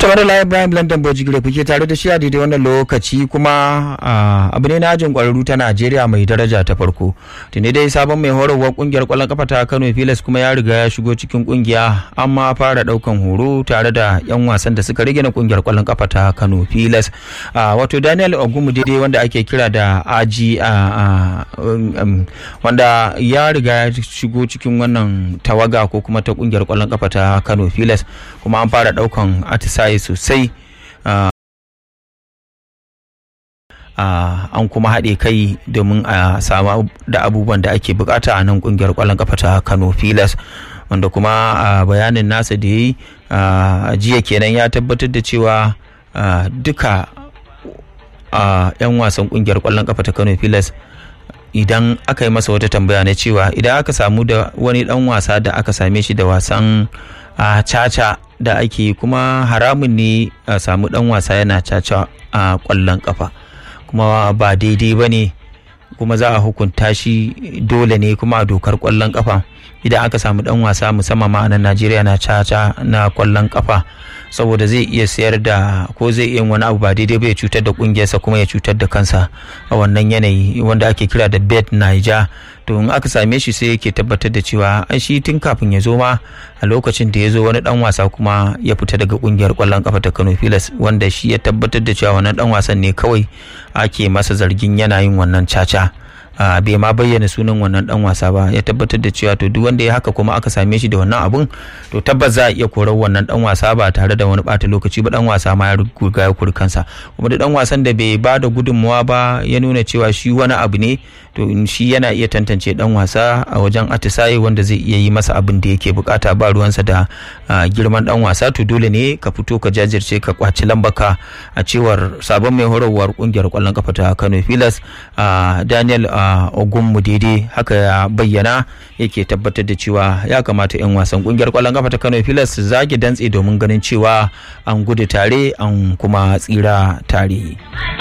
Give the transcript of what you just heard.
da layi Ibrahim London Bojigire kuke tare da shi a daidai wannan lokaci kuma abu ne na ajin kwararru ta Najeriya mai daraja ta farko. Tuni dai sabon mai horarwar kungiyar kwallon kafa ta Kano Pilas kuma ya riga ya shigo cikin kungiya amma fara daukan horo tare da yan wasan da suka rage na kungiyar kwallon kafa ta Kano Pilas. Wato Daniel Ogumu daidai wanda ake kira da Aji wanda ya riga ya shigo cikin wannan tawaga ko kuma ta kungiyar kwallon kafa ta Kano Pilas kuma an fara daukan atisaye sosai an kuma haɗe kai domin a samu da abubuwan da ake bukata a nan kungiyar kwallon kafa ta kano filas wanda kuma a bayanin nasa da ya yi jiya kenan ya tabbatar da cewa duka yan wasan kungiyar kwallon kafa ta kano filas idan aka yi masa wata tambaya na cewa idan aka samu da wani dan wasa da aka same shi da wasan a caca da ake kuma haramun ne a samu dan wasa yana caca a kwallon kafa kuma ba daidai ba ne kuma za a hukunta shi dole ne kuma a dokar kwallon kafa idan aka samu dan wasa musamman ma nan Najeriya na caca na kwallon kafa saboda zai iya sayar da ko zai iya wani abu ba daidai ba ya cutar da kungiyarsa kuma ya cutar da kansa a wannan yanayi wanda ake kira da bet Niger to in aka same shi sai yake tabbatar da cewa an shi tun kafin ya zo ma a lokacin da ya zo wani dan wasa kuma ya fita daga kungiyar kwallon kafa ta Kano Pilas wanda shi ya tabbatar da cewa wannan dan wasan ne kawai ake masa zargin yana yin wannan caca bai ma bayyana sunan wannan dan wasa ba ya tabbatar da cewa to duk wanda ya haka kuma aka same shi da wannan abun to tabbas za a iya korar wannan dan wasa ba tare da wani bata lokaci ba dan wasa ma ya riga ya kuri kansa kuma da dan wasan da bai ba da gudunmawa ba ya nuna cewa shi wani abu ne to shi yana iya tantance dan wasa a wajen atisaye wanda zai iya yi masa abin da yake bukata ba ruwansa da girman dan wasa to dole ne ka fito ka jajirce ka kwaci lambaka a cewar sabon mai horarwar kungiyar kwallon kafa ta Kano Pilas Daniel Ogunmu daidai haka ya bayyana yake tabbatar da cewa ya kamata 'yan wasan kungiyar kwallon kafa ta Kano Pilas su zage dantse domin ganin cewa an gudu tare an kuma tsira tare.